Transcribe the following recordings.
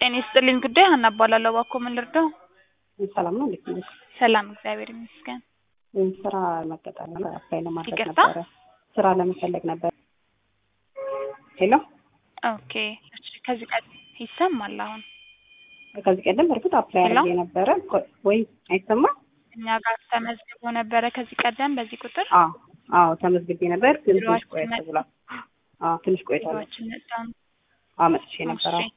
ጤና ይስጥልኝ ጉዳይ ሀና እባላለሁ። እባክዎ ምን ልርዳው? ሰላም ነው እንዴት ነሽ? ሰላም እግዚአብሔር ይመስገን። ስራ መቀጠር ነበር አፕላይ ለማድረግ ይቅርታ? ነበረ። ስራ ለመፈለግ ነበር። ሄሎ ኦኬ እሺ፣ ከዚህ ቀደም ይሰማል አሁን ከዚህ ቀደም በእርግጥ አፕላይ ሄሎ? አድርጌ ነበረ ቆ- ወይ አይሰማም? እኛ ጋር ተመዝግቦ ነበረ ከዚህ ቀደም በዚህ ቁጥር አዎ አዎ ተመዝግቤ ነበር ግን ትንሽ ቢሮአችን ቆየት መ- ብሏል። አዎ ትንሽ ቆይቷል። ቢሮአችን በጣም አዎ መጥቼ ነበረ። እሺ፣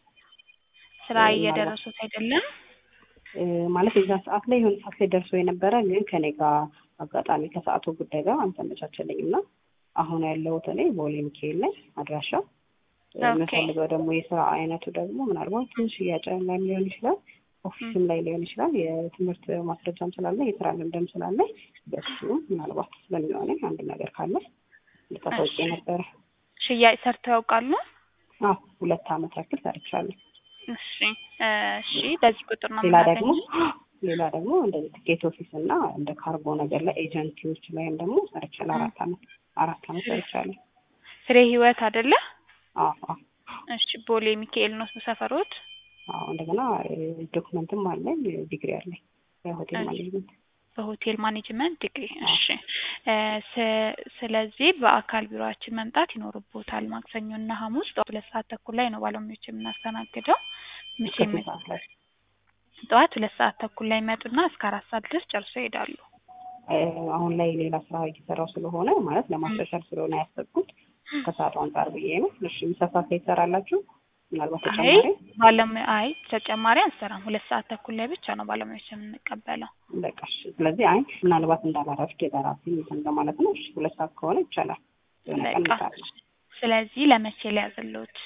ስራ ምናልባት- እየደረሱት አይደለም? እ፣ ማለት የዛ ሰዓት ላይ የሆነ ሰዓት ላይ ደርሶ የነበረ ግን ከኔ ጋር አጋጣሚ ከሰዓቱ ጉዳይ ጋር አልተመቻቸልኝም እና አሁን ያለሁት እኔ ቦሌ ሚካኤል ላይ አድራሻ እ፣ ኦኬ። የምፈልገው ደግሞ የስራ አይነቱ ደግሞ ምናልባት ሽያጭ ላይ ሊሆን ይችላል፣ ኦፊስም ላይ ሊሆን ይችላል። የትምህርት ማስረጃም ስላለ የስራ ልምድም ስላለ በሱ ምናልባት ስለሚሆነኝ አንድ ነገር ካለ ልታሳውቂ እሺ። ነበረ። ሽያጭ ሰርተው ያውቃሉ? አዎ ሁለት አመት ያክል ሰርቻለሁ። እሺ እ፣ እሺ በዚህ ቁጥር ነው ሌላ ደግሞ የምናገኘው? ሌላ ደግሞ እንደዚህ ትኬት ኦፊስ እና እንደ ካርጎ ነገር ላይ ኤጀንሲዎች ላይም ደግሞ ሰርቻለሁ። አራት አመት አራት አመት ሰርቻለሁ። ፍሬ ህይወት አይደለ? አዎ አዎ እሺ ቦሌ ሚካኤል ነው ሰፈሮት? አዎ እንደገና ዶክመንትም አለኝ ዲግሪ አለኝ የሆቴል እሺ። ማኔጅመንት። በሆቴል ማኔጅመንት ዲግሪ። እሺ እ፣ ስ- ስለዚህ በአካል ቢሮአችን መምጣት ይኖርቦታል። ማክሰኞ እና ሐሙስ ጠዋት ሁለት ሰዓት ተኩል ላይ ነው ባለሙያዎች የምናስተናግደው። እስከ መቼም ስንት ሰዓት ላይ? ጠዋት ሁለት ሰዓት ተኩል ላይ ይመጡና እስከ አራት ሰዓት ድረስ ጨርሶ ይሄዳሉ። እ፣ አሁን ላይ ሌላ ስራ እየሰራው ስለሆነ ማለት ለማሻሻል ስለሆነ ያሰብኩት ከሰዓቱ አንጻር ብዬ ነው። እሺ ምሳ ሰዓት ላይ ትሰራላችሁ? ምናልባት አይ ተጨማሪ ባለሙያ አይ ተጨማሪ አንሰራም። ሁለት ሰዓት ተኩል ላይ ብቻ ነው ባለሙያዎች የምንቀበለው። በቃ እሺ። ስለዚህ አይ ምናልባት እንዳላረፍድ የበራሴ እንትን ለማለት ነው። እሺ ሁለት ሰዓት ከሆነ ይቻላል። የሆነ ቀን በቃ እንሰራለን። ስለዚህ ለመቼ ሊያዝልዎት?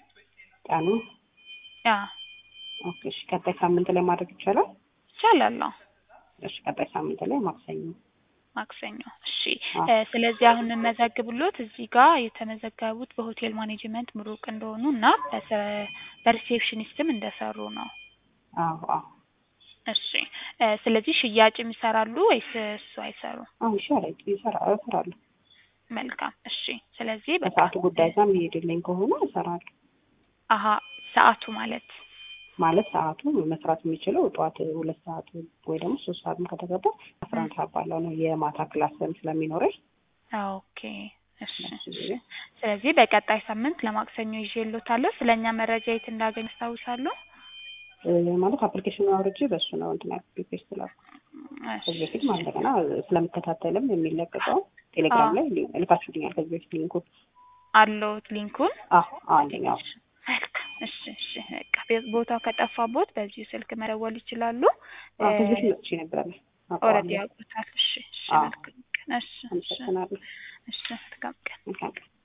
ቀኑ ያ ኦኬ። እሺ ቀጣይ ሳምንት ላይ ማድረግ ይቻላል? ይቻላል። አዎ እሺ ቀጣይ ሳምንት ላይ ማክሰኞ። ማክሰኞ። እሺ አዎ። እ፣ ስለዚህ አሁን የምመዘግብሎት እዚህ ጋር የተመዘገቡት በሆቴል ማኔጅመንት ምሩቅ እንደሆኑ እና በሰ- በሪሴፕሽኒስትም እንደሰሩ ነው። አዎ አዎ እሺ እ፣ ስለዚህ ሽያጭም ይሰራሉ ወይስ እሱ አይሰሩ? አዎ ይሻላል። ይሰራ እሰራለሁ። መልካም። እሺ ስለዚህ በቃ ከሰዓቱ ጉዳይ ጋር የሚሄድልኝ ከሆነ እሰራለሁ። አሀ ሰዓቱ ማለት ማለት ሰዓቱ መስራት የሚችለው ጠዋት ሁለት ሰዓት ወይ ደግሞ ሶስት ሰዓትም ከተገባ አስራ አንድ ሰዓት ባለው ነው። የማታ ክላስም ስለሚኖረኝ ኦኬ። እሺ ስለዚህ በቀጣይ ሳምንት ለማክሰኞ ይዤልዎታለሁ። ስለኛ መረጃ የት እንዳገኝ ያስታውሳሉ? እ፣ ማለት አፕሊኬሽኑን አውርጄ በእሱ ነው እንትን ያልኩት ፔስት ላኩ። ከዚህ በፊት ማለት እንደገና ስለምከታተልም የሚለቀቀው ቴሌግራም ላይ ሊ- ልካችሁልኛል። ከዚህ በፊት ሊንኩ አለዎት ሊንኩን? አዎ አንደኛው መልካም። እሺ እሺ በቃ ቤ- ቦታው ከጠፋቦት በዚሁ ስልክ መደወል ይችላሉ። አዎ ከዚህ በፊት መጥቼ ነበረ። ኦልሬዲ አውቀዋለሁ። ያውቁታል። እሺ እሺ አዎ። መልካም ቀን። እሺ እሺ አመሰግናለሁ። እሺ መልካም ቀን። መልካም ቀን።